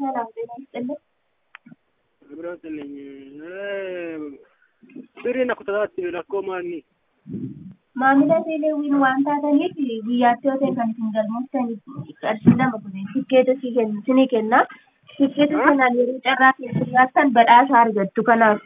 ሰላም ጤና ይስጥልን። ብረትልኝ sirriin akka tasaatti rakkoo maanni Maamila teeleewwiin waan taataniif guyyaatti yoo ta'e kan isin galmooftan qarshii lama kun tikkeeta isinii kenna. Tikkeeta sanaan yeroo carraa keessa jiraattan badhaasa argattu kanaaf.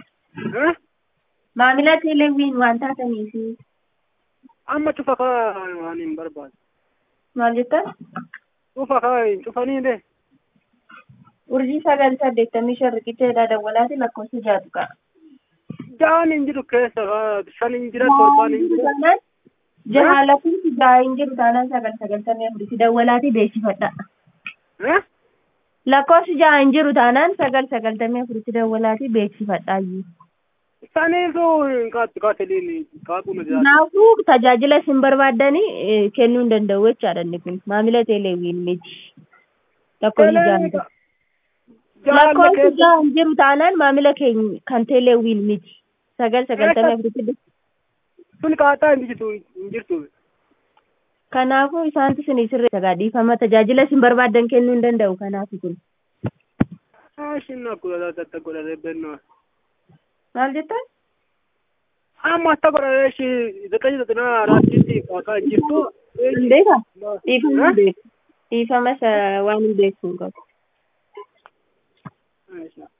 Maamila teeleewwiin waan taataniif amma cufa kaa waan hin barbaadu maal jettan? cufa kaa hin cufanii de Urjii sagal saddeettamii shan riqicheedha dawwalaati lakkoofsa jaatu qaba. ja'aan hin jiru keessa kaa shan hin jira torbaan hin jira Taanaan jaha lakkoofsi jaha hin jiru taanaan sagal sagaltamii afuritti dawwalaati beeksifadha. Lakkoofsi jaha hin jiru taanaan sagal sagaltamii afuritti dawwalaati beeksifadha. saniisu hin qaattu kaa fedhiin qaaquu na jiraatu Kanaafuu tajaajila isin barbaaddanii eh, kennuu hin danda'u jechaadha inni kun maamila teeleewwiin miti. Lakkoofsi jaha hin jiru. ja'aan Lakkoofsi keessa jaha hin jiru taanaan maamila keenya kan teeleewwiin miti. Sagal sagaltamii afuritti sun qaaxaa hin jirtu hin jirtu Kanaafuu isaantu isin sirreessa gaadhiifama tajaajila isin barbaaddan kennuu hin danda'u kanaafi kun. shin akkuma taata godhatee bennaa Maal jettan? amma akka godhatee shi zaqaji zaxinaa raattiitti qaaxaa hin jirtu Hin beekaa? Dhiifama hin beeku. Dhiifama isa waan hin beektu hin qabu. Eh?